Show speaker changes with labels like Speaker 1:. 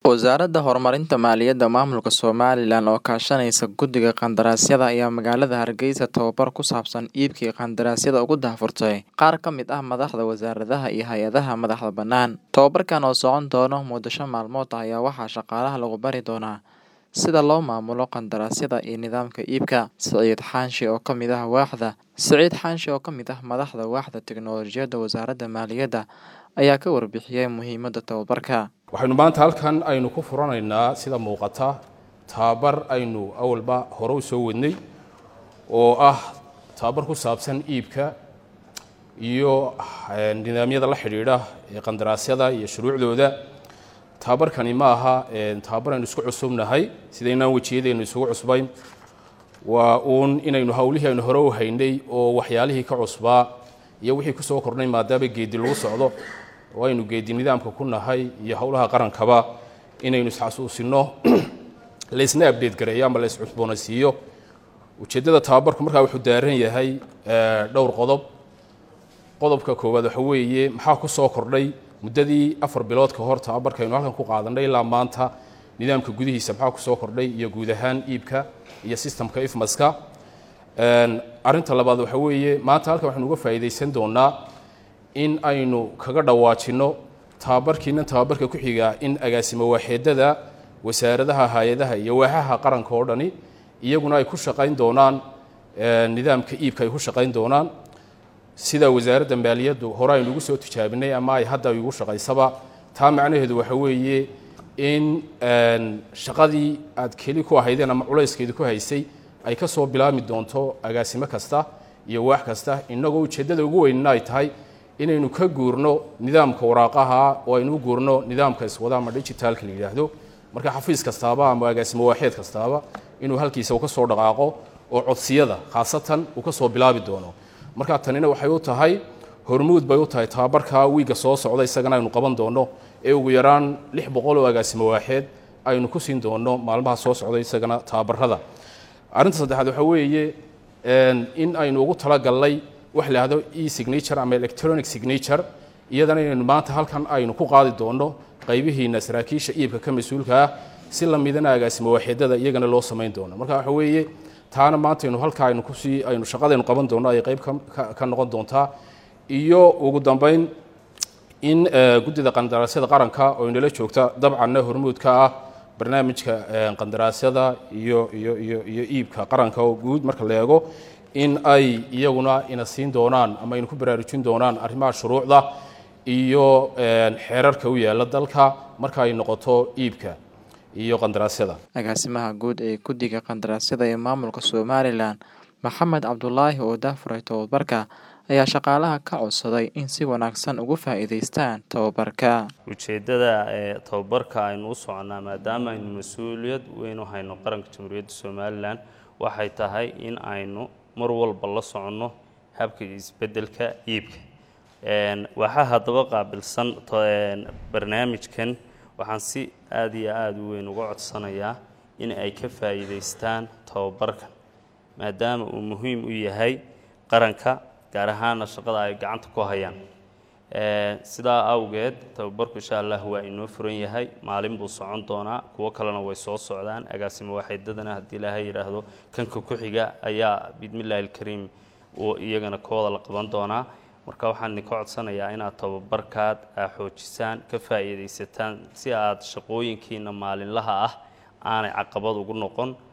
Speaker 1: Wasaaradda Horumarinta Maaliyadda Maamulka Somalilan oo kaashanaysa Guddiga Qandaraasyada ayaa magaalada Hargeysa tababar ku saabsan iibka qandaraasyada ugu daahfurtay qaar ka mid ah madaxda wasaaradaha iyo hay'adaha madaxa bannaan. Tababarkan oo socon doona muddo shan maalmood ah ayaa waxaa shaqaalaha lagu bari doonaa sida loo maamulo qandaraasyada iyo nidaamka iibka. Siciid Xaashi oo ka mid ah waaxda Siciid Xaashi oo ka mid ah madaxda waaxda tiknoolajiyadda Wasaaradda Maaliyadda ayaa ka warbixiyay muhiimadda tababarka.
Speaker 2: waxaynu maanta halkan aynu ku furanaynaa sida muuqata tababar aynu awalba hore u soo wadnay oo ah tababar ku saabsan iibka iyo nidaamyada la xidhiidha ee qandaraasyada iyo shuruucdooda tababarkani ma aha tababar aynu isku cusubnahay sidaynaan wejiyadeennu isugu cusbayn waa uun inaynu hawlihii aynu hore u haynay oo waxyaalihii ka cusbaa iyo wixii ku soo kordhnay maadaama geedi lagu socdo oo aynu geedi nidaamka ku nahay iyo howlaha qarankaba inaynu isxasuusino laysna abdheed gareeyo ama lays cusboonaysiiyo ujeeddada tababarku markaa wuxuu daaran yahay dhowr qodob qodobka koowaad waxa weeye maxaa ku soo kordhay muddadii afar bilood ka hor tababarka aynu halkan ku qaadanay ilaa maanta nidaamka gudihiisa maxaa ku soo kordhay iyo guud ahaan iibka iyo sistamka ifmaska arrinta labaad waxa weeye maanta halkan waxaynu uga faa'iidaysan doonaa in aynu kaga dhawaajinno tababarkiina tababarka ku xiga in agaasimo waaxeedada wasaaradaha hay-adaha iyo waaxaha qaranka oo dhani iyaguna ay ku shaqayn doonaan nidaamka iibka ay ku shaqayn doonaan sida wasaaradda maaliyaddu hore aynu ugu soo tijaabinay ama ay hadda igu shaqaysaba taa macnaheedu waxa weeye in shaqadii aad keli ku ahaydeen ama culayskeedu ku haysay ay ka soo bilaabmi doonto agaasimo kasta iyo waax kasta innagoo ujeeddada ugu weynna ay tahay inaynu ka guurno nidaamka waraaqaha oo aynu u guurno nidaamka iswada ama digitaalka la yidhaahdo marka xafiis kastaaba ama agaasimo waaxeed kastaaba inuu halkiisa uu ka soo dhaqaaqo oo codsiyada khaasatan uu ka soo bilaabi doono marka tanina waxay u tahay hormuud bay u tahay tababarka wiigga soo socda isagana aynu qaban doono ee ugu yaraan lix boqol oo agaasimo waaxeed aynu ku siin doono maalmaha soo socda isagana tababarada arrinta saddexaad waxa weeye in aynu ugu talagalnay wax la yidhahdo e signature ama electronic signature iyadana inaynu maanta halkan aynu ku qaadi doono qaybihiina saraakiisha iibka ka mas-uulka ah si lamidana agaasimo waaxeedada iyagana loo samayn doono marka waxa weeye taana maanta aynu halkaa aynu kusii aynu shaqadaynu qaban doono ay qayb ka noqon doontaa iyo ugu dambeyn in guddida qandaraasyada qaranka oo inala joogta dabcanna hormuudka ah barnaamijka qandaraasyada iyo iyo iyo iyo iibka qaranka oo guud marka la eego in ay iyaguna ina siin doonaan ama aynu ku baraarujin doonaan arrimaha shuruucda iyo xeerarka u yaalla dalka marka ay noqoto iibka iyo qandaraasyada
Speaker 1: agaasimaha guud ee guddiga qandaraasyada ee maamulka somalilan maxamed cabdulaahi oo daafuray tababarka ayaa shaqaalaha ka codsaday in si wanaagsan ugu faa'iidaystaan tababarka
Speaker 3: ujeeddada ee tababarka aynu u soconnaa maadaama aynu mas-uuliyad weyn u hayno qaranka jamhuuriyadda somalilan waxay tahay in aynu mar walba la soconno habka isbeddelka iibka waxaa haddaba qaabilsan barnaamijkan waxaan si aada iyo aada u weyn uga codsanayaa in ay ka faa'iidaystaan tababarkan maadaama uu muhiim u yahay qaranka gaar ahaana shaqada ay gacanta ku hayaan sidaa awgeed tababarku insha allah waa inoo furan yahay maalin buu socon doonaa kuwo kalena way soo socdaan agaasimo waaxeedadana haddii ilaahay yidhaahdo kanka ku xiga ayaa bismillahi alkariim uu iyagana kooda la qaban doonaa marka waxaan idinka codsanayaa inaad tababarkaad aa xoojisaan ka faa'iidaysataan si aad shaqooyinkiina maalinlaha ah aanay caqabad ugu noqon